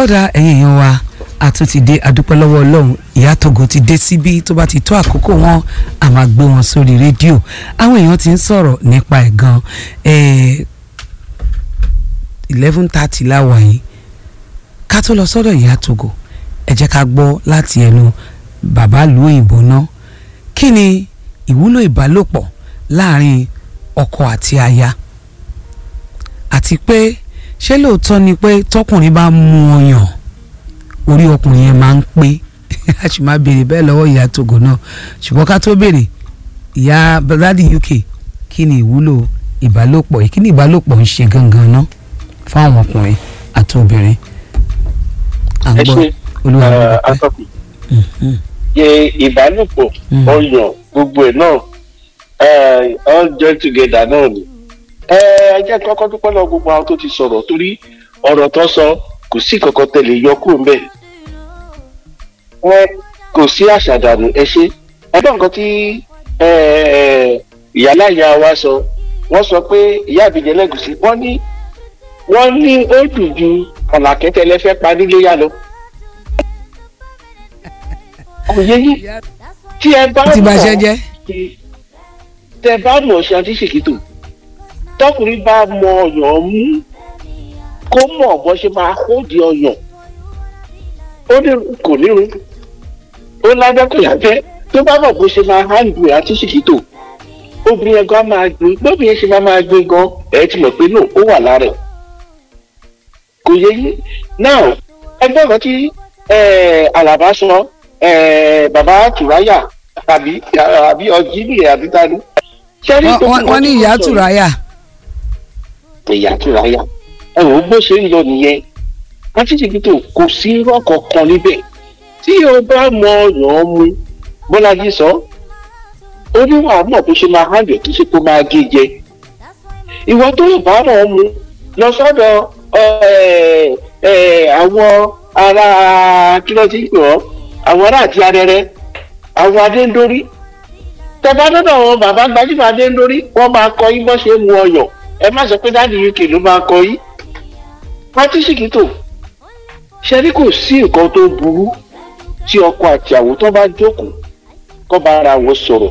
ọ̀dà ẹ̀yìn èèyàn wa àtúntì dé adúpẹ́ lọ́wọ́ ọlọ́run ìyá Togo ti dé síbí tó bá ti tó àkókò wọn a máa gbé wọn sórí rédíò àwọn èèyàn ti ń sọ̀rọ̀ nípa ẹ̀ gan eleven thirty láwa yìí ká tó lọ sọ́dọ̀ ìyá Togo ẹ jẹ́ ká gbọ́ láti ẹnu bàbá ìlú òyìnbó náà kí ni ìwúlò ìbálòpọ̀ láàrin ọkọ àti aya àti pé ṣé lóòótọ́ ni pé tọkùnrin bá mú ọyàn orí ọkùnrin yẹn máa ń pé a sì máa béèrè bẹ́ẹ̀ lọ́wọ́ ìyá Togo náà ṣùgbọ́n ká tó béèrè ìyá brady UK kí ni ìwúlò ìbálòpọ̀ yìí kí ni ìbálòpọ̀ ń ṣe gangan ná fáwọn ọkùnrin àti obìnrin à ń ẹ gbọ́ ṣe olúwa ló dúpẹ́. atọ́kùn Mhm. yẹ ìbálòpọ̀ Mm. ọyàn gbogbo ẹ̀ náà eh, all join together náà ni. ẹ ẹ jẹ́ kọ́kọ́ dúpẹ́ lọ gbogbo àwọn tó ti sọ̀rọ̀ torí ọ̀rọ̀ tó sọ kò sí kankan tẹ̀lé yọ kúrò ńbẹ̀. wọn kò sí àṣàdànù ẹ ṣe ẹgbẹ́ nǹkan tí eh, ìyáláyà wa sọ wọ́n sọ pé ìyá àbíjẹ́ lẹ́gùsí wọ́n ní wọ́n ní ó dùn ju ọ̀làkẹ́tẹ̀lẹ́ fẹ́ pa nílé yá lọ. kò yẹ yín tí ẹ bá ti mọ̀ bàṣẹ jẹ́ tẹ bá mọ̀ ṣe àti ṣèkìtò tọkùnrin bá mọ ọyàn mú kó mọ̀ bó ṣe máa hóde ọyàn ó ní kò nírun ó lábẹ́ kò yàgbẹ́ tó bá mọ̀ bó ṣe máa hàndù ẹ̀ àti ṣèkìtò obìnrin ẹ̀gán á máa gbé bóbìnrin ṣe máa máa gbé gan ẹ̀ ti mọ̀ pé no ó wà lára ẹ̀ kò yẹ yín now ẹgbẹ́ kan tí eh, Àlàbá sọ eh, bàbá Tùráyà àbí àbí ọjí nìyẹn àbí tani. Ṣé rí Wọ́n- gbogbo wọ́n wọ́n ní nǹkan tí ìyá wọ́n sọ Tùráyà yìí? ìyá Tùráyà ẹ wò ó bó ṣe ń lọ nìyẹn àtìsíkítò kò sí irọ́ kankan níbẹ̀ tí o bá mọ ọyàn mu Bọ́lájí sọ ó ní wàá mọ̀ bó ṣe máa hàn yọ̀ kí ṣe kó máa gé jẹ ìwọ tó yóò bá mọ̀ ọ́ mu lọ sọ́dọ̀ ẹ, ẹ, àwọn ará kí ló ti ń pè ọ́ àwọn ará àti arẹrẹ àwọn adéńdórí tẹ́bá dọ́dọ̀ àwọn bàbá gbajúmọ̀ adéńdórí wọ́n máa kọ yín bọ́ ṣe ń mu ọyàn ẹ má sọ pé dáàdi UK ló máa kọ yín pátísìkítò ṣe rí kò sí nǹkan tó burú tí ọkọ àti àwò tó bá jókòó kó bá ara wọn sọ̀rọ̀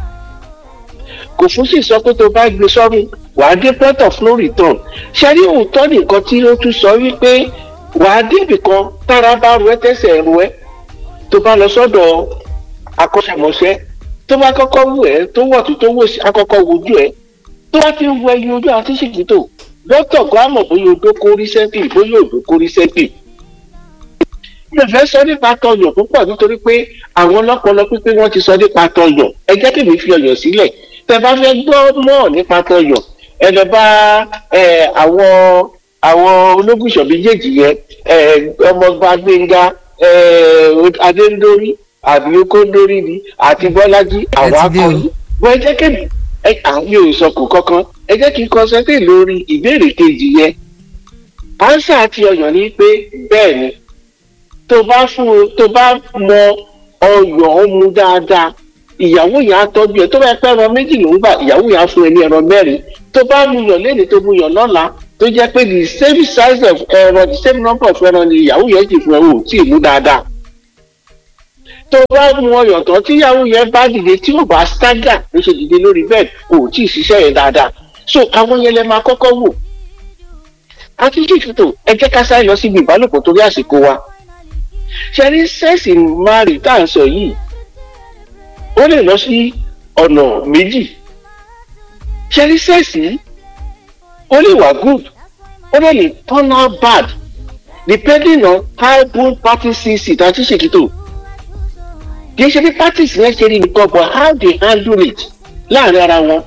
kò fún sì sọ pé tó bá gbé sọ́run wàá dé port of no return ṣe rí òótọ́ nìkan tí ó tún sọ wípé wàá débì kan tára bá ru ẹ tẹ́sẹ̀ ru ẹ tó bá lọ sọ́dọ̀ akọ́ṣẹ́mọṣẹ́ tó bá kọ́kọ́ wù ẹ́ tó wọ̀ tó tó wò sí akọ́kọ́ wojú ẹ tó bá ti ń wọ ẹyin ojú àti ṣìkìtò dókítà kan á mọ̀ bóyá odó kórí sẹ́ńpì bóyá odó kórí sẹ́ńpì mi ò fẹ́ sọ nípa tọyọ̀ púpọ̀ nítorí pé àwọn ọlọ́pọlọ pípé wọ́n ti sọ nípa tọyọ̀ ẹ jẹ́ kí mi fi ọyọ̀ sílẹ̀ tẹ bá fẹ́ gbọ́ mọ́ nípa tọyọ̀ ẹ lọ bá ẹ, àwọn àwọn ológùnṣọ̀ méjèèjì yẹn ẹ, ọmọọba Gbẹ́ngà ẹ, Adéńdórí àbí Okóńdórí ni àti Bọ́lájí àwọn ti dé o. akọni wọ́n ẹ jẹ́ kí ẹ àmì ò sọ kò kankan ẹ jẹ́ kí n concentrate lórí ìbéèrè kejì yẹn ánsà àti ọyàn ni pé bẹ́ẹ̀ ni tó bá fún un tó bá mọ ọyàn ó mu dáadáa ìyàwó yẹn á tọ́jú ẹ tó bá pẹ́ ẹran méjì ló ń gbà ìyàwó yẹn á fún ẹ ní ẹran mẹ́rin tó bá mu yàn lẹ́ni tó mu yàn lọ́la tó jẹ́ pé the same size of ẹran the same number of ẹran ni ìyàwó yẹn sì fún ẹ ò tí ì mú dáadáa tó bá mu ọyàn tán tí ìyàwó yẹn bá dìde tí ò bá stagger ló ṣe dìde lórí bẹ́ẹ̀ ò tí ì ṣiṣẹ́ yẹn dáadáa so àwọn yẹn lẹ máa kọ́kọ́ wò àti jìfìtò ẹ jẹ́ ká sáré lọ síbi ìbálòpọ̀ torí àsìkò wa ṣe ní sẹ́ẹ̀sì mari tá à ń sọ yìí ó lè lọ sí ọ̀nà méjì ṣe ní sẹ́ẹ̀sì ó lè wà good ó lè lè turn out bad depending on how good party sees it àti ṣèkìtò kì í ṣe bí parties yẹn ṣe rí nìkan but how they handle it láàrin ara wọn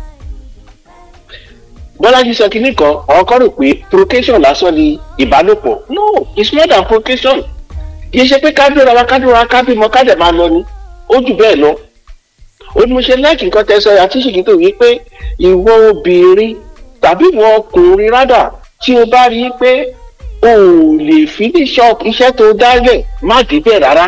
bọ́lájí sọ kínní kan àwọn kan rò pé provocation lásán ni ìbálòpọ̀ no it's more than provocation kì í ṣe pé ká dúró wa ká dúró wa ká bímọ ká dẹ̀ máa lọ ni ó jù bẹ́ẹ̀ lọ ó ní mo ṣe láìkì nǹkan tẹ́ sọ àti ṣìkìtò yìí pé ìwọ obìnrin tàbí ìwọ ọkùnrin rádà tí o bá rí i pé o ò lè finish up iṣẹ́ tó dálẹ̀ má débẹ̀ rárá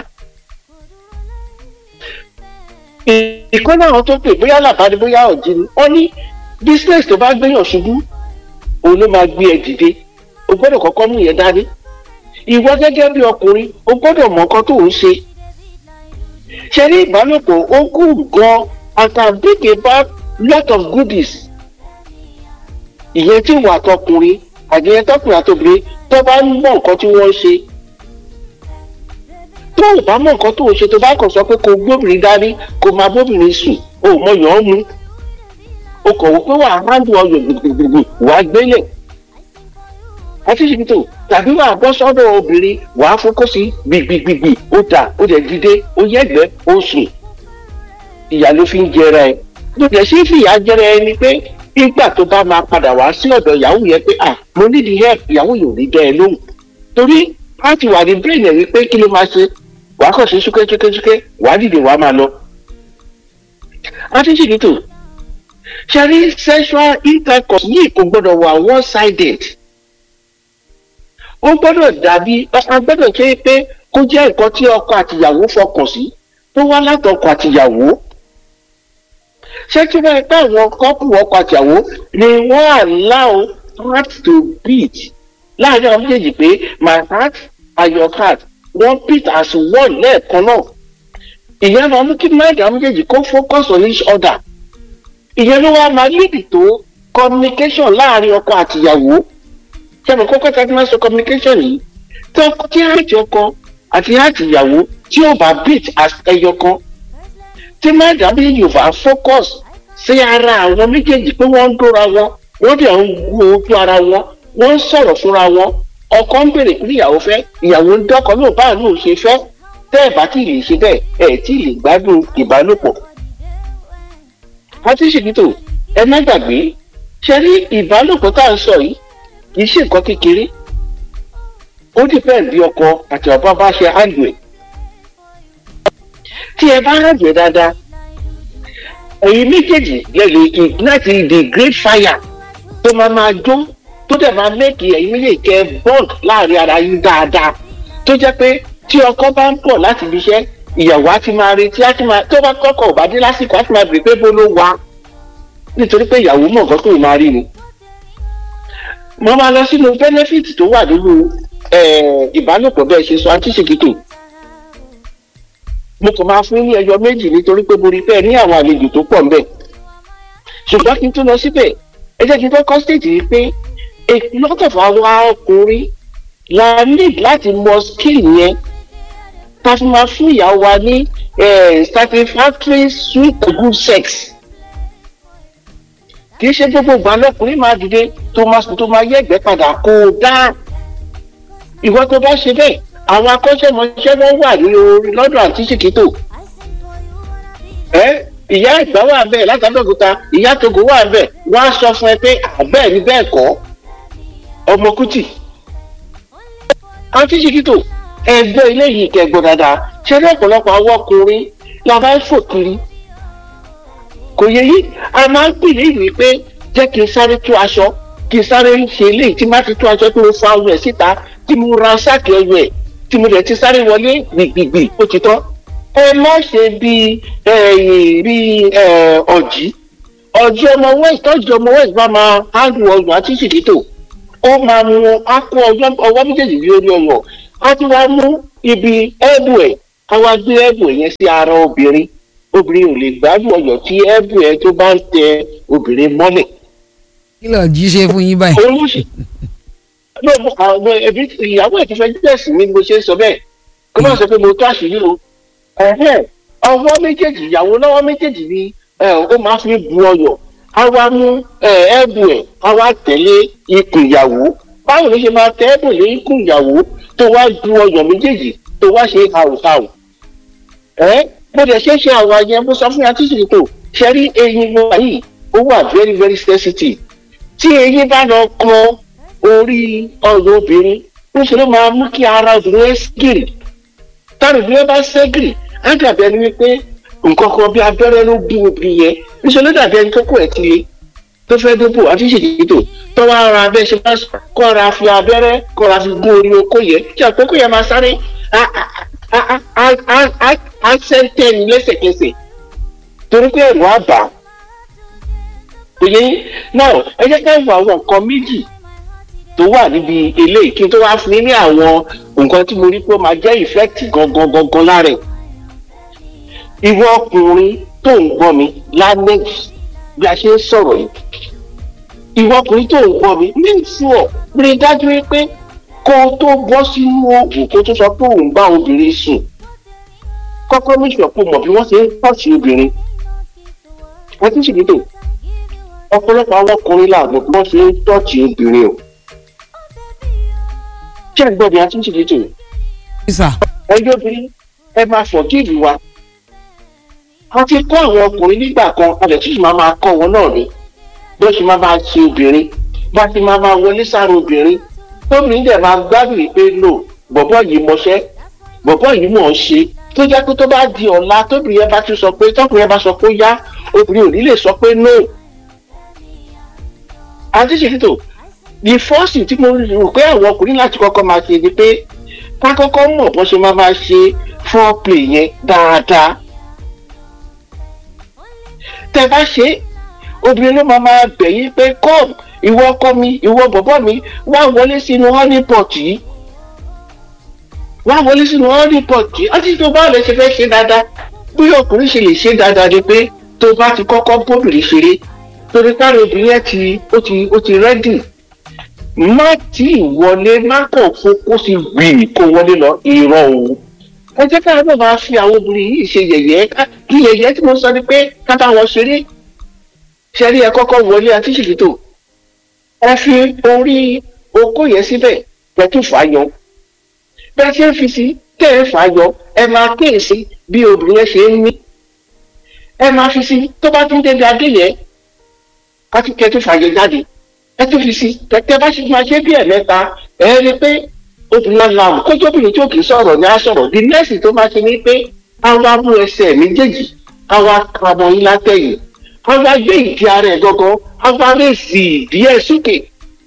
ìkọ́ náà tó pè bóyá làbáni bóyá ọ̀jì ni wọ́n ní business tó bá gbéyàn ṣubú òun ló máa gbé ẹ dìde o gbọ́dọ̀ kọ́kọ́ mú yẹn dání ìwọ gẹ́gẹ́ bí ọkùnrin o gbọ́dọ̀ mọ nǹkan tó ń ṣe ṣe ní ìbálòpọ̀ ó kù gan and can bring about lot of goodies ìyẹn tí ìwà tọkùnrin àdìyẹn tọkùnrin àtòbìnrin tó bá ń mọ nǹkan tí wọ́n ń ṣe tó o bá mọ nǹkan tó o ṣe tó bá kàn sọ pé kò gbóbìnrin dání kò máa bóbìnrin sùn o ò mọ yàn án mu o kàn wò pé wà á hándù ọyọ gbùgbùgbùgbù wà á gbélé àti ṣètò tàbí wà á bọ́ sọ́dọ̀ obìnrin wà á fokó sí gbìgbìgbìgbì ó dà ó dẹ̀ dìde ó yẹ̀gbẹ́ ó sùn ìyá ló fi ń jẹra ẹ ló dẹ̀ sí fìyà jẹra ẹ ni pé nígbà tó bá máa padà wá sí ọ̀dọ̀ ìyàwó yẹn pé à mo need help ìyàwó yóò ní dẹ́ ẹ lóhùn torí a ti wà ní brain ẹ̀ wípé kí ló máa ṣe wàá kàn sí súkẹ́súkẹ́súkẹ́ wàá dìde wàá máa lọ. àti ṣètò ṣẹ́rí sexual intercourse yìí kò gbọ́dọ̀ wà one sided ó gbọ́dọ̀ dàbí a gbọ́dọ̀ ṣe pé kó jẹ́ nǹkan tí ọkọ àtìyàwó fọkàn sí tó wá látọkọ àtìyàwó ṣé tí wọ́n pẹ́ àwọn kọ́pù ọkọ àtìyàwó ni wọ́n allow heart to beat láàrin àwọn méjèèjì pé my heart and your heart wọ́n beat as one lẹ́ẹ̀kan náà ìyẹn máa mú kí mind àwọn méjèèjì kó focus on each other ìyẹn ló wá máa lead tó communication láàrin ọkọ àtìyàwó sẹ́mi kókó tí a ti máa sọ communication yìí tí ọkọ tí àti ọkọ àti àti ìyàwó tí ó bá beat as ẹyọ kan tí mind àwọn méjèèjì ò bá focus sí ara àwọn méjèèjì pé wọ́n ń dóra wọn wọ́n dẹ̀ ń wo ojú ara wọn wọ́n ń sọ̀rọ̀ fúnra wọn ọkọ ń béèrè pé ìyàwó fẹ́ ìyàwó ń dọ́kọ náà báà náà ṣe fẹ́ tẹ́ ẹ̀ bá tí ì lè ṣe bẹ́ẹ̀ ẹ̀ tí ì lè gbádùn ìbálòpọ̀. àti ṣèkìtò ẹ má gbàgbé ṣe rí ìbálòpọ̀ tá à ń sọ yìí kì í ṣe nǹkan kékeré ó dìpẹ́ bí ọkọ àti ọba bá ṣe handle ẹ̀ tí ẹ bá handle ẹ̀ dáadáa ẹ̀yin méjèèjì lè lè ignite the great fire tó máa máa jó tó dẹ̀ máa mẹ́kì ẹ̀yin méjèèjì kẹ́ bond láàrin ara yín dáadáa tó jẹ́ pé tí ọkọ bá ń pọ̀ láti ibi iṣẹ́ ìyàwó á ti máa retí á ti máa tó bá kọ́kọ́ ò bá dé lásìkò á ti máa bèrè pé bó ló wà nítorí pé ìyàwó mọ̀ nǹkan tó máa rí ni. mo máa lọ sínú benefit tó wà nínú ìbálòpọ̀ bẹ́ẹ̀ ṣe sọ antíṣèkìtò mo kàn máa fún ní ẹyọ méjì nítorí pé mo rí pé ẹ ní àwọn àlejò tó pọ̀ ńbẹ̀ ṣùgbọ́n kí n tó lọ síbẹ̀ ẹ jẹ́ kí n fẹ́ kọ́ stéèjì yìí pé a lot of àwọn ọkùnrin la need láti mọ skill yẹn ká fi máa fún ìyàwó wa ní satisfactory sweet and good sex kì í ṣe gbogbo ìgbà lọkùnrin máa dìde tó máa sùn tó máa yẹ ẹ̀gbẹ́ padà kó o dá ìwọ tó bá ṣe bẹ́ẹ̀ àwọn akọ́ṣẹ́mọṣẹ́ wọn wà ní orí lọ́dọ̀ àti ṣìkìtò ẹ ìyá ìgbà wà bẹ́ẹ̀ látàdọ́gùta ìyá togo wà bẹ́ẹ̀ wọ́n á sọ fún ẹ pé àbẹ́ẹ̀ ni bẹ́ẹ̀ kọ́ ọmọ kùtì àti ṣìkìtò ẹgbẹ́ ilé yìí kẹgbọ́n dáadáa ṣẹlẹ̀ ọ̀pọ̀lọpọ̀ àwọn ọkùnrin la bá ń fò kiri kò yẹ yí a máa ń pè ní ìwé pé jẹ́ kí n sáré tú aṣọ kí n sáré ṣe eléyìí tí má ti tú aṣọ tí mo fa ọyọ ẹ̀ síta tí mo ra sáàkì ọyọ ẹ̀ tí mo dẹ̀ ti sáré wọlé gbìgbìgbì ó ti tán ẹ má ṣe bí bí ọ̀jì ọ̀jì ọmọ west tọ́jú ọmọ west bá máa handle ọyọ àti ṣìkìtò ó máa mú akọ ọwọ́ méjèèjì bí orí ọyọ a ti wá mú ibi ẹ̀bù ẹ̀ ká wá gbé ẹ̀bù ẹ̀ yẹn sí ara obìnrin obìnrin ò lè gbádùn ọyọ tí ẹ̀bù ẹ̀ tó bá ń tẹ obìnrin mọ́lẹ̀. kí ló jí ṣe fún yín báyìí. olùsì àwọn ẹbí ìyàwó ẹ̀ ti fẹ́ jẹ́sì mi bó ṣe ń sọ bẹ́ẹ̀ kó má sọ pé mo tó àṣírí o ọwọ́ méjèèjì ìyàwó lọ́wọ́ méjèèjì ni ó máa fi bu ọyọ a wá mú ẹ̀bù ẹ̀ a wá tẹ̀lé ikùn ìyàwó báwo ló ṣe máa tẹ ẹ̀bù lé ikùn ìyàwó tó wá ju ọyọ méjèèjì tó wá ṣe hàùhàù ẹ bó dẹ̀ ṣe ṣe àwọn ayẹyẹ bó sọ fún yàtí sì tó ṣe rí eyín wọn yìí ó wà very very sensitive tí eyín bá lọ kan orí ọyọ obìnrin ó ṣe ló máa mú kí ara obìnrin ẹ ségìrì táwọn obìnrin bá ségìrì á dàbí ẹni wípé nǹkan kan bí abẹ́rẹ́ ló bí obìnrin yẹn níṣẹ́ ló dàbí ẹni tó kọ̀ ẹ̀ tilé tó fẹ́ débò àti ṣètìtò tó wá ra abẹ́ ṣe máa kọ́ra fi abẹ́rẹ́ kọ́ra fi gún orí oko yẹn tí àkókò yẹn máa sáré á sẹ́ńtẹ́ni lẹ́sẹ̀kẹsẹ̀ torí pé ẹ̀rù á bà á. òye náà ẹ jẹ́ ká wo àwọn nǹkan méjì tó wà níbi eléyìí kí n tó wá fún yín ní àwọn nǹkan tí mo rí pé ó máa jẹ́ ìfẹ́ẹ̀tì gangan gangan lára ẹ̀ ìwọ ọkùnrin tó ń gbọ́ mi lanex bí a ṣe ń sọ̀rọ̀ yìí ìwọ ọkùnrin tó ń gbọ́ mi ní ìfúọ̀ rí i dájú pé kó o tó bọ́ sínú oògùn kó o tó sọ pé òun bá obìnrin sùn kọ́kọ́ ní ìṣọ̀pọ̀ mọ̀ bí wọ́n ṣe ń pọ̀sí obìnrin wọ́n ti ṣèlédò ọ̀pọ̀lọpọ̀ àwọn ọkùnrin làwọn bí wọ́n ṣe ń tọ́ọ̀tì obìnrin o ṣé ẹ gbọ́ bí a ti ń ṣèlédò sísà ẹjọ́ obìnrin ẹ máa forgive wa a ti kọ́ àwọn ọkùnrin nígbà kan a lè tún máa máa kọ́ wọn náà ni bí ó ṣe máa máa ṣe obìnrin bá ti máa máa wọlé sára obìnrin tóbìnrin dẹ̀ máa gbádùn yìí pé lò bọ̀bọ̀ yìí mọṣẹ́ bọ̀bọ̀ yìí mọ̀ ọ́ ṣe tó jẹ́ pé tó bá di ọ̀la tóbìnrin yẹn bá tún sọ pé tọkùnrin yẹn bá sọ pé ó yá obìnrin ò ní lè sọ pé no. àti ṣètò the first thing tí mo rò pé àwọn ọkùnrin láti kọ́kọ́ máa ṣe ni pé ká kọ́kọ́ mọ̀ bó ṣe máa máa ṣe foreplay yẹn dáadáa. tẹ bá ṣe obìnrin ló máa máa bẹ̀ yín pé come ìwọ ọkọ mi ìwọ bọ̀bọ̀ mi wá wọlé sínú honeypot yìí wá wọlé sínú honeypot yìí ọtí tó bá lè ṣe fẹ́ ṣe dáadáa bí ọkùnrin ṣe lè ṣe dáadáa ni pé tó bá ti kọ́kọ́ bóbìnrin ṣeré torí káàrí obìnrin yẹn ti ó ti ó ti rẹ́dì má tí ì wọlé má kàn fún kó sì gbì kó wọlé lọ ìrọ̀ òun ẹ jẹ́ ká ló máa fi àwọn obìnrin yìí ṣe yẹ̀yẹ́ ká kí yẹ̀yẹ́ tí mo sọ ni pé ká bá wọn ṣeré ṣẹ́rí ẹ kọ́kọ́ wọlé àti ṣìkìtò ẹ fi orí okó yẹn síbẹ̀ pẹ̀tù fàáyọ bẹ́ẹ̀ ṣe ń fi sí tẹ́ ẹ fàáyọ ẹ máa kíyèsí bí obìnrin yẹn ṣe ń mí ẹ máa fi sí tó bá tún débi adé yẹn ká tún kẹ́ tó fàáyọ jáde ẹ tún fi sí tẹ́tẹ́ bá ṣe máa ṣe bí ẹ̀mẹ́ta ẹ rí i pé obìnrin náà làwọn kójú obìnrin tí ó kì í sọ̀rọ̀ ní á sọ̀rọ̀ the next tó máa ṣe ni pé àwa mú ẹsẹ̀ méjèèjì àwa kàmọ́ yín látẹ̀yìn àwa gbé ìdí ara ẹ̀ gọ́gọ́ àwa rèsì ìdí ẹ̀ sókè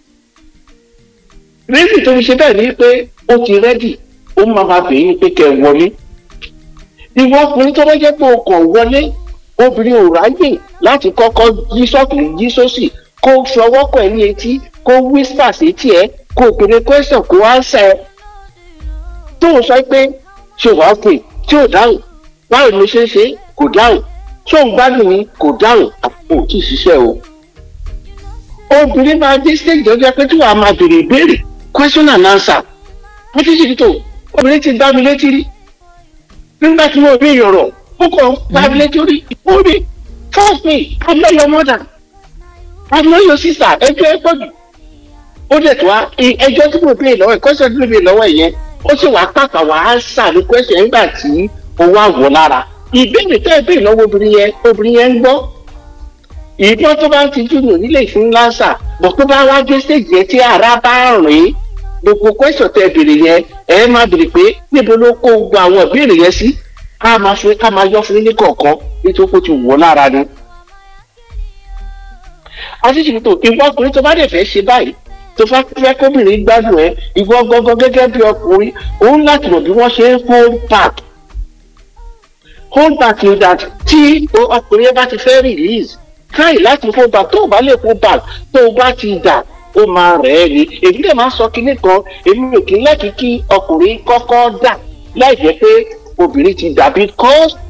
rèsì tó fi ṣe bẹ́ẹ̀ ni pé ó ti rẹ́dì ó máa ma bèè yín pé kẹ́ ẹ wọlé ìwọ ọkùnrin tó bá jẹ́ pé o kàn wọlé obìnrin ò ráyè láti kọ́kọ́ yí sọ́kùn yí sósì kó fọwọ́ kọ̀ ẹ́ ní etí kó whisper sétí ẹ̀ kó o pèrè question kó answer ẹ̀ tó o sọ pé ṣe wàá pè tí ò dáhùn báwo ni ṣe ń ṣe kò dáhùn tó ń gbádùn mi kò dáhùn àpò tí ì ṣiṣẹ́ o. obìnrin máa dé stage tó jẹ́ pé tí wàá máa béèrè ìbéèrè question and answer wọ́n ti ṣètò obìnrin ti gbá mi létí rí nígbà tí mo rí ìyọ̀rọ̀ ó kàn gbá mi létí rí ó rí trust me I know your mother I know your sister ẹjọ́ ẹ pọ̀ jù ó dẹ̀ tó wá ẹjọ́ tí mo béèrè lọ́wọ́ ẹ̀ question tí mo béèrè lọ́wọ́ ẹ̀ yẹn ó sì wá pàpà wá answer ní question nígbà tí ó wá wọ̀ lára ìbéèrè tẹ́ ẹ béèrè lọ́wọ́ obìnrin yẹn obìnrin yẹn ń gbọ́ ìbọn tó bá ń tijú nù nílé ìfún lásà bọ̀ tó bá wá dé stage yẹn tí ara bá rìn gbogbo question tẹ́ ẹ béèrè yẹn ẹ máa béèrè pé níbo ló kó gbogbo àwọn ìbéèrè yẹn sí ká máa fi ká máa yọ fún ní kọ̀ọ̀kan nítorí kó ti wọ̀ lára ni. àtìsí tó ìwọ ọkùnrin tó bá dẹ̀ fẹ́ ṣe báyìí tó fẹ́ fẹ́ kóbìnrin gbádùn ẹ ìwọ gangan gẹ́gẹ́ bí ọkùnrin òun láti mọ̀ bí wọ́n ṣe ń hold back hold back in that tí ọkùnrin yẹn bá ti fẹ́ release try láti hold back tó o bá lè hold back tó o bá ti dà ó máa rẹ̀ ẹ́ ni èmi lè máa sọ kinní kan èmi ò kí ń láti kí ọkùnrin kọ́kọ́ dà láì jẹ́ pé obìnrin ti dà because